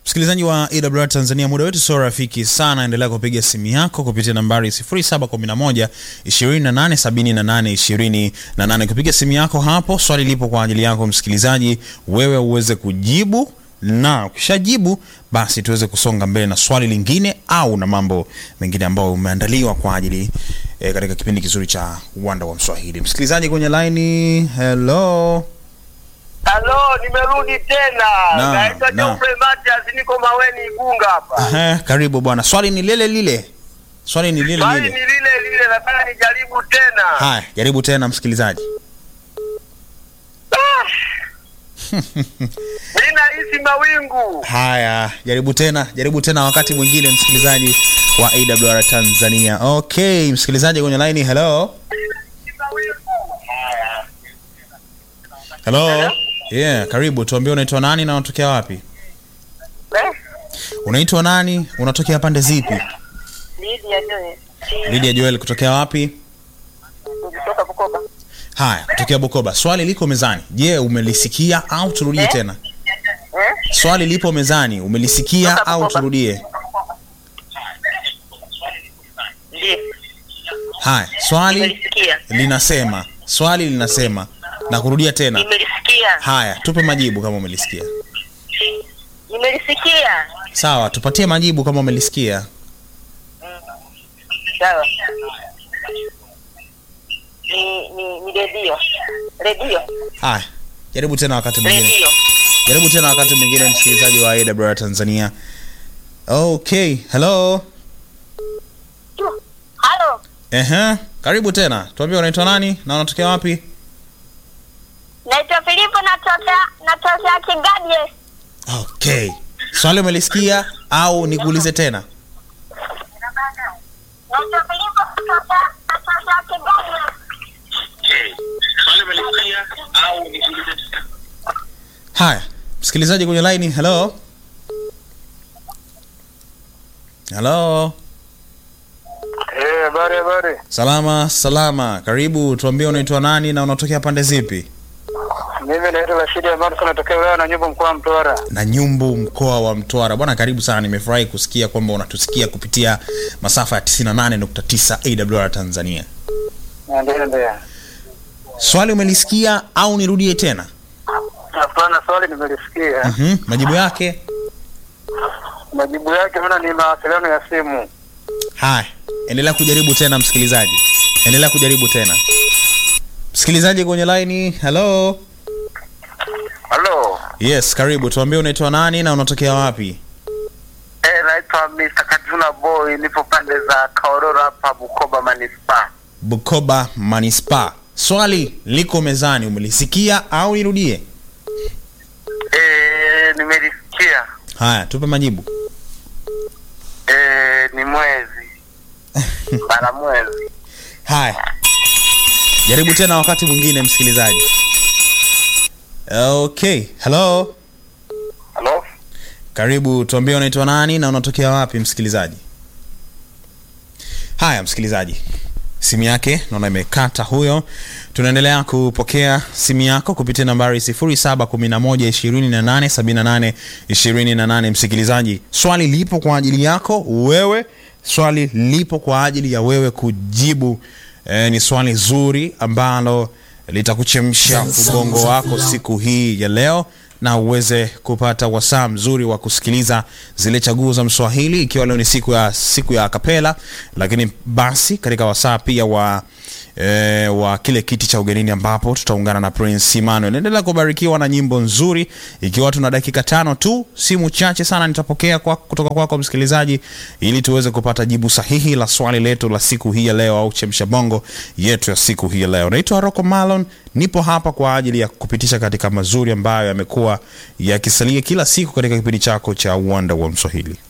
Msikilizaji wa AWR Tanzania, muda wetu sio rafiki sana. Endelea kupiga simu yako kupitia nambari 0711 2878 28. Kupiga simu yako hapo, swali lipo kwa ajili yako msikilizaji, wewe uweze kujibu na ukishajibu basi tuweze kusonga mbele na swali lingine au na mambo mengine ambayo umeandaliwa kwa ajili e, katika kipindi kizuri cha uwanda wa Mswahili. Msikilizaji kwenye laini, hello. Halo, nimerudi tena. Naam, Naitwa naam. Geoffrey Matias, niko Maweni Igunga hapa. Ehe, karibu bwana. Swali ni lile lile, swali ni lile Swali ni lile. lile lile, nataka nijaribu tena. Haya, jaribu tena msikilizaji. Ah! Mimi nahisi mawingu. Haya, jaribu tena, jaribu tena wakati mwingine, msikilizaji wa AWR Tanzania. Okay, msikilizaji kwenye line, hello. Hello. Yeah, karibu. Tuambie unaitwa nani na unatokea wapi? Eh? Unaitwa nani? Unatokea pande zipi? Lydia Joy. Lydia Joel kutokea wapi? Kutoka Bukoba. Haya, kutokea Bukoba. Swali liko mezani. Je, umelisikia au turudie Eh? tena? Eh? Swali lipo mezani. Umelisikia Kutoka au Bukoba. turudie? Ndiyo. Haya, swali Nimelisikia. linasema, swali linasema na kurudia tena. Nimelisikia. Haya, tupe majibu kama umelisikia. Nimelisikia. Sawa, tupatie majibu kama umelisikia. Sawa. Ni ni ni redio. Redio. Haya, jaribu tena wakati mwingine. Redio. Jaribu tena wakati mwingine, msikilizaji wa AWR Tanzania. Okay, hello. Halo. Ehe, karibu tena. Tuambie unaitwa nani na unatokea wapi? Naitwa Filipo natokea natokea Kigadye. Okay. Swali umelisikia au nikuulize tena? Naitwa Filipo natokea natokea Kigadye. Haya, msikilizaji kwenye line, hello. Hello. Eh, habari habari. Salama, salama. Karibu, tuambie unaitwa nani na unatokea pande zipi? Mimi naitwa Rashidi Amar, natokea wilaya na nyumba mkoa wa Mtwara. na Nyumbu, mkoa wa Mtwara. Bwana, karibu sana. Nimefurahi kusikia kwamba unatusikia kupitia masafa ya 98.9 AWR Tanzania. Ndio ndio. Swali umelisikia au nirudie tena? Hapana, swali nimelisikia. Mhm, majibu yake. Majibu yake maana ni mawasiliano ya simu. Haya, endelea kujaribu tena msikilizaji, endelea kujaribu tena msikilizaji kwenye laini. Hello, Halo. yes, karibu. Tuambie unaitwa nani na unatokea wapi? Eh, naitwa Mr. Katuna Boy, nipo pande za Kaororo hapa Bukoba Manispaa. Bukoba Manispaa. Swali liko mezani, umelisikia au nirudie? Eh, nimelisikia. Haya, tupe majibu. Eh, ni mwezi. Bara mwezi. Haya, jaribu tena wakati mwingine, msikilizaji. Okay, hello, Halo. karibu. Tuambie unaitwa nani na unatokea wapi, msikilizaji. Haya, msikilizaji, simu yake naona imekata huyo. Tunaendelea kupokea simu yako kupitia nambari 0711287828. Msikilizaji, swali lipo kwa ajili yako wewe, swali lipo kwa ajili ya wewe kujibu. E, ni swali zuri ambalo litakuchemsha ubongo wako siku hii ya leo na uweze kupata wasaa mzuri wa kusikiliza zile chaguo za Mswahili, ikiwa leo ni siku ya siku ya kapela, lakini basi katika wasaa pia wa E, wa kile kiti cha ugenini ambapo tutaungana na Prince Emmanuel. Endelea kubarikiwa na nyimbo nzuri, ikiwa tuna dakika tano tu, simu chache sana nitapokea kwa, kutoka kwako msikilizaji, ili tuweze kupata jibu sahihi la swali letu la siku hii ya leo, au chemsha bongo yetu ya siku hii ya leo. Naitwa Rocco Malon, nipo hapa kwa ajili ya kupitisha katika mazuri ambayo yamekuwa yakisalia kila siku katika kipindi chako cha uwanda wa Mswahili.